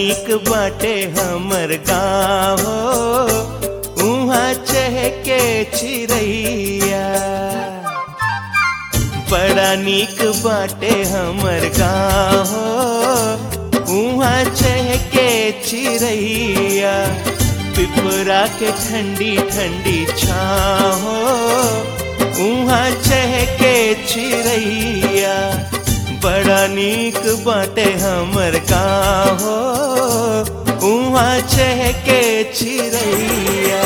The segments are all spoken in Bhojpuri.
नीक बाटे हमर गाँव उहाँ चहके चिड़ैया बड़ा नीक बाटे हमर गाँव उहाँ चहके चिड़ैया पिपरा के ठंडी ठंडी छाँव उहाँ चहके चिड़ैया बड़ा नीक बाटे हमर गाँव उहाँ चहके चिड़ैया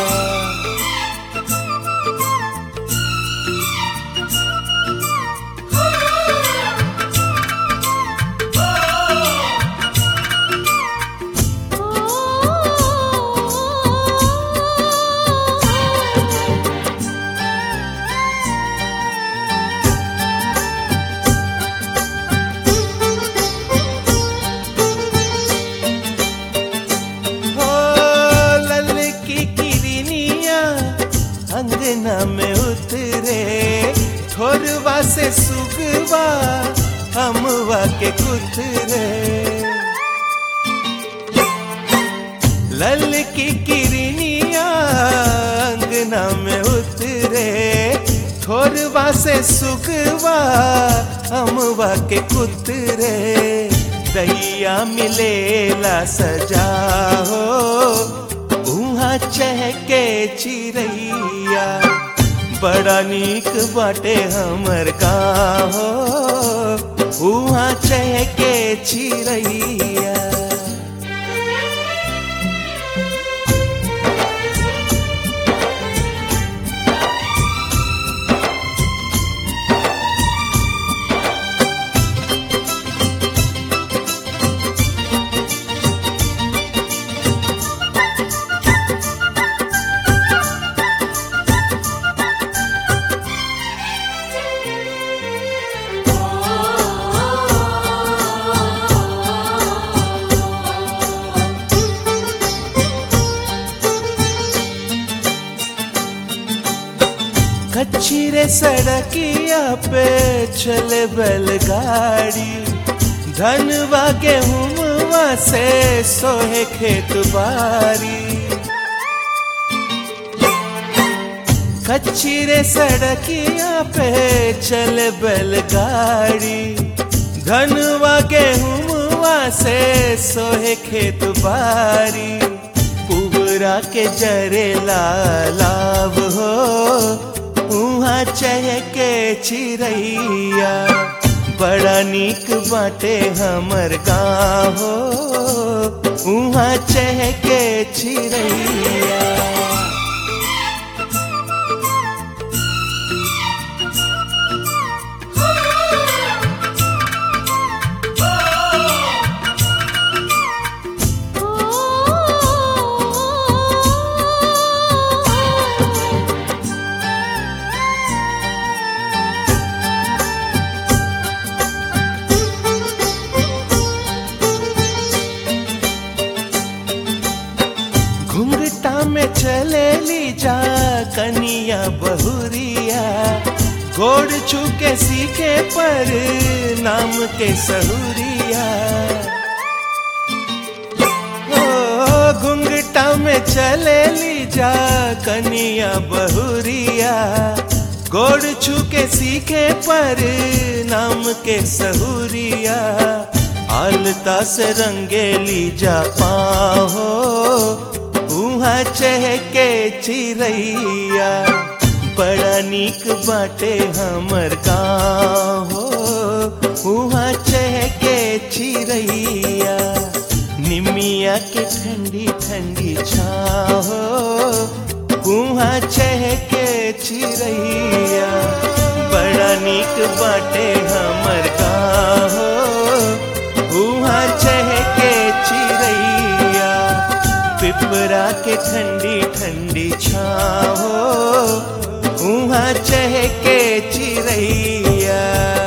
हो ललकी किरनिया अंगना में उतरे थोरवा से सुगवा हमवा के कुतरे ललकी किरनिया अंगना में उतरे थोरवा से सुगवा हमवा के कुतरे दैया मिलेला सजा हो उहाँ चहके चिड़ैया बड़ा नीक बाटे हमर गाँव हो उहाँ चहके चिड़ैया कच्ची रे सड़किया पे चले बैलगाड़ी धनवा गेहूँवा से सोहे खेत बारी कच्ची रे सड़किया पे चले बैलगाड़ी धनवा गेहूँवा से सोहे खेत बारी पुबरा के जरे लालाव हो उहाँ चहके चिड़ैया बड़ा नीक बाटे हमर गाँव हो उहाँ चहके चिड़ैया घुंघटा में चले ली जा कनिया बहुरिया गोड़ चुके सीखे पर नाम के सहुरिया ओ घुंघटा में चले ली जा कनिया बहुरिया गोड़ छुके सीखे पर नाम के सहुरिया आलता से रंगेली जा पाहो उहाँ चहके चिड़ैया बड़ा नीक बाटे हमर गाँव हो उहाँ चहके चिड़ैया निमिया के ठंडी ठंडी छाहो उहाँ चहके चिड़ैया बड़ा नीक बाटे हमर गाँव हो उहाँ चहके चिड़ैया पिपरा के ठंडी ठंडी छाहो उहाँ चहके चिड़ैया